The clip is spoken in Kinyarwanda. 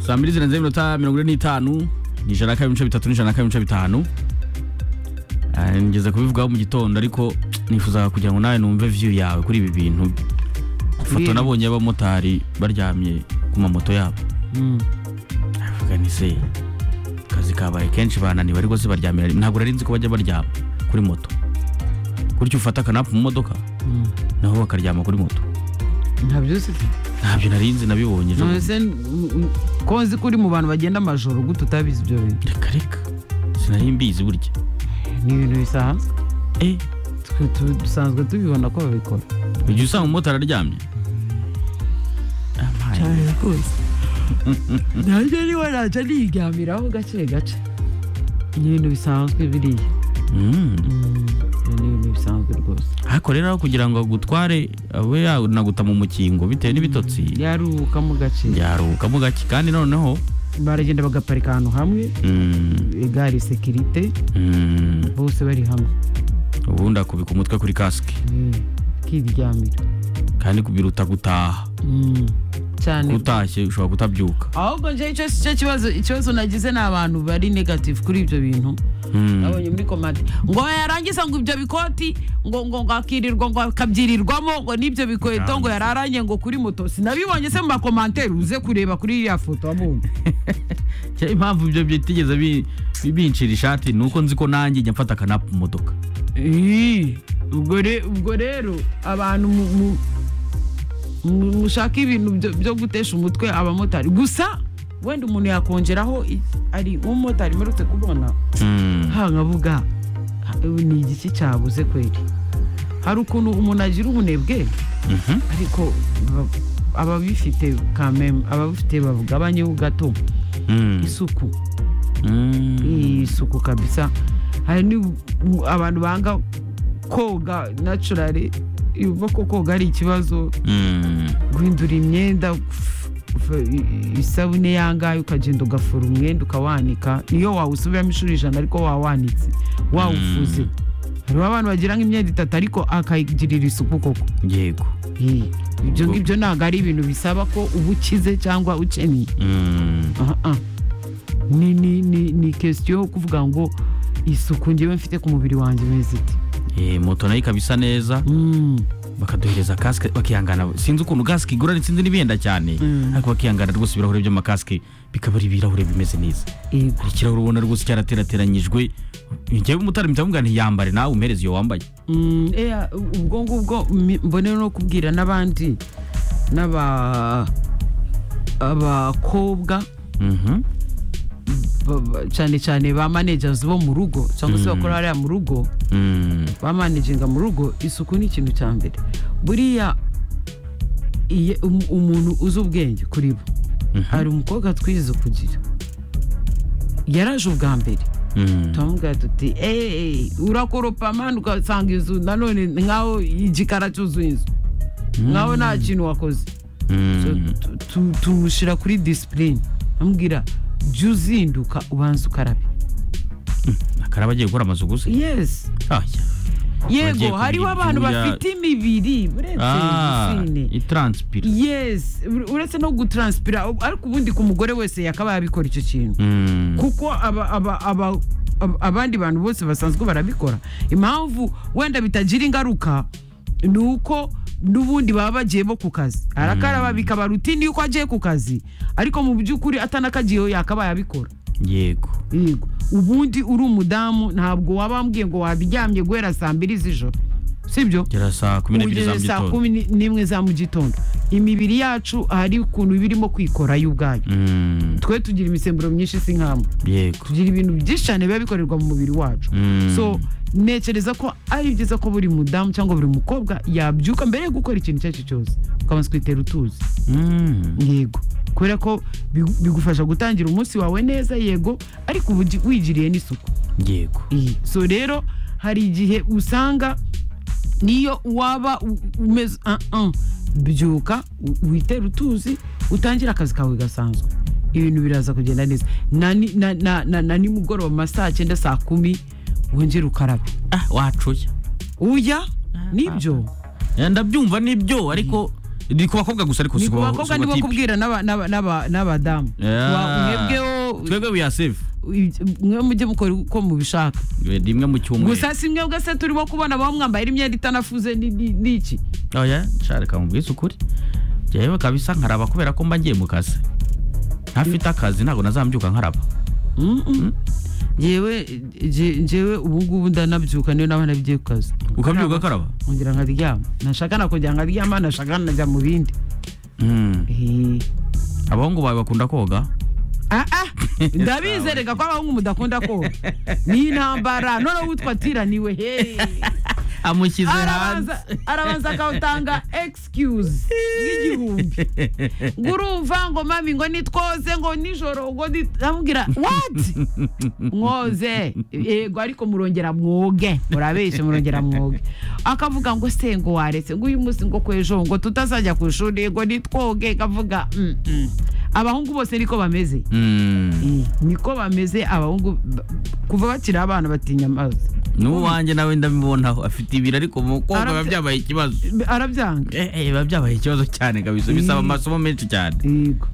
saa mbili zirenze iminota mirongo ine n'itanu ni ijana na kabiri ibice bitatu n'ijana na kabiri ibice bitanu Ah, ngeze kubivugaho mu gitondo ariko nifuzaga kugira ngo nawe numve view yawe kuri ibi bintu ifoto Kuri- nabonye y'abamotari baryamye ku mamoto yabo Mm. avuga ni se akazi kabaye kenshi bananiwe ariko se baryamira ntabwo nari nzi ko bajya baryama kuri moto gutyo ufata akanapu mu modoka Mm. naho bakaryama kuri moto ntabyo uzi ntabyo nari nzi nabibonye ejo bundi. nonese ko nzi ko uri mu bantu bagenda amajoro gute utabizi ibyo bintu reka reka sinari mbizi burya ni ibintu bisanzwe eh Twe- tu- dusanzwe tubibona ko babikora ujya usanga umumotari aryamye Amaye. rwose nanjye niwe najya niryamiraho gake gake ni ibintu bisanzwe biriya Mm. ni ibintu bisanzwe rwose ariko rero aho kugira ngo agutware abe yanaguta mu mukingo bitewe n'ibitotsi yaruhuka mu gace yaruhukamo gake kandi noneho baragenda bagaparika ahantu hamwe mm, igare sekirite mm, bose bari hamwe ubundi akubika umutwe kuri kasike Mm, akiryamira kandi biruta gutaha Mm, cyane utashye ushobora kutabyuka ahubwo njyewe icyo si cyo kibazo ikibazo nagize ni abantu bari negative kuri ibyo bintu Mm. nabonye muri komande ngo yarangiza ngo ibyo bikoti ngo ngo ngo akirirwa ngo akabyirirwamo ngo n'ibyo bikweto ngo yararanye ngo kuri moto sinabibonye se mu makomanteri uze kureba kuri iriya foto wabonye Cya- impamvu ibyo bitigeze bi- bi- binshira ishati ni uko nzi ko nanjye njya mfata akanapu mu modoka Ih, ubwo re- ubwo rero abantu mu- mu- mu- mushaka ibintu byo- byo gutesha umutwe abamotari gusa wenda umuntu yakongeraho i- ari umumotari mperutse kubona Mm. ha nkavuga ha, ni igiki cyabuze kweli hari ukuntu umuntu agira ubunebwe Mhm. ariko ba- ababifite kameme ababifite bagabanyeho gato Mm. isuku Mm. isuku kabisa hari ni abantu banga koga naturali yumva ko koga ari ikibazo Mm. guhindura imyenda f- f- isabune yangaye ukagenda ugafura umwenda ukawanika niyo wawusubiramo inshuro ijana ariko wawanitse wawufuze hariho abantu bagira nk'imyenda itatu ariko akayigirira isuku koko yego Ih, ibyo Ubwo- ngibyo ntabwo ari ibintu bisaba ko uba ukize cyangwa ukeneye Mm. aha aha. ni ni ni ni kesiyo yo kuvuga ngo isuku ngewe mfite ku mubiri wanjye imeze iti Eh, moto nayo ikaba isa neza Mm, bakaduhereza kasike bakihangana sinzi ukuntu kasike igura sinzi n'ibihenda cyane Mm. ariko bakihangana rwose ibirahuri by'amakasike bikaba ari ibirahuri bimeze neza yego hari ikirahure ubona rwose cyaraterateranyijwe njyewe umutari mpita mvuga nti yambare nawe umuhereze iyo wambaye Mm, eya ubwo ngubwo mi- mbonera no kubwira n'abandi n'aba abakobwa Mhm. ba- ba- cyane cyane ba managers bo mu rugo cyangwa se bakora hariya mu rugo Mm. bamanaginga mu rugo isuku ni ikintu cya mbere buriya iye- um- umuntu uzi ubwenge kuri bo Mhm. hari umukobwa twize kugira yaraje ubwa mbere Mm. turamubwira tuti eee urakoropa mani ugasanga inzu nanone nkaho igikara cyuzuye inzu nkaho nta kintu wakoze So, Mm. tu- tu- tumushyira kuri disipurine amubwira jya uzinduka ubanza ukarabe akaraba agiye gukora amazu gusa yesi Aya. Bagiye yego kugira hariho abantu ibyuya. bafite imibiri uretse Ah, igitsine itranspira yes uretse no gutranspira ariko ubundi ku mugore wese yakabaye abikora icyo kintu Mm. kuko aba, aba, aba, ab- abandi bantu bose basanzwe barabikora impamvu wenda bitagira ingaruka ni uko n'ubundi baba bagiye bo ku kazi arakaraba bikaba rutini yuko agiye ku kazi ariko mu by'ukuri atanakagiyeho yakabaye abikora yego yego ubundi uri umudamu ntabwo waba wambwiye ngo wabiryamye guhera saa mbiri z'ijoro sibyo gera saa kumi n'ebyiri za Ugeze saa mugitondo kumi ni- n'imwe za mu gitondo imibiri yacu hari ukuntu iba irimo kwikora yo ubwayo Mm. twe tugira imisemburo myinshi si nk'amwe yego tugira ibintu byinshi cyane biba bikorerwa mu mubiri wacu Mm. so ntekereza ko ari byiza ko buri mudamu cyangwa buri mukobwa yabyuka mbere yo gukora ikintu icyo ari cyo cyose ukabanza kwitera utuzi Mm. yego kubera ko bigu- bigufasha gutangira umunsi wawe neza yego ariko uba ugi- wigiriye n'isuku yego iyi so rero hari igihe usanga niyo waba u- umeze "Ah, ah." byuka u- witere utuzi utangire akazi kawe gasanzwe ibintu biraza kugenda neza na ni- na- na- na- na nimugoroba mu ma saa cyenda saa kumi wongere ukarabe ah wacuya ujya nibyo Eh, ndabyumva nibyo ariko ni ku bakobwa gusa ariko ni si ku ku bakobwa si ku nibo batipe. kubwira n'aba- n'aba- n'aba- n'abadamu Yeah. Wa- mwebweho twebwe we are safe mwe mujye mukora uko mubishaka Eh, rimwe mu cyumweru gusa si mwebwe se turimo kubona abaho mwambaye imyenda itanafuze ni- ni ni iki oya shareka mubwize ukuri jewe kabisa nkaraba kubera ko mba ngiye mu kazi ntafite akazi ntabwo nazambyuka nkaraba Mm-mm. njyewe nje- njyewe ubu ngubu ndanabyuka niyo naba nabigiye ku kazi ukabyuka ukaraba ngira nkaryama nashaka nakongera nkaryama nashaka najya mu bindi Mm. Eh. abahungu bawe bakunda koga Ah, ah. ndabizereka ko abahungu mudakunda koga ni intambara noneho witwa tira niwe he amushyize arabanza arabanza akawutanga excuse nk'igihumbi ngo urumva ngo mami ngo nitwoze ngo nijoro ngo nit- amubwira what mwoze yego ariko murongera mwoge murabeshe murongera mwoge akavuga ngo se ngo waretse ngo uyu munsi ngo kwejo ngo tutazajya ku ishuri ngo nitwoge akavuga "Mm, mm." abahungu bose niko bameze Mm. Eh, niko bameze abahungu ba- kuva bakiri abana batinya amazi n'uwanjye nawe ndabibonaho afite ibiri ariko mu koga biba Arabya- byabaye ikibazo arabyanga Eh, eh, biba byabaye ikibazo cyane kabisa bisaba Mm. amasomo menshi cyane yego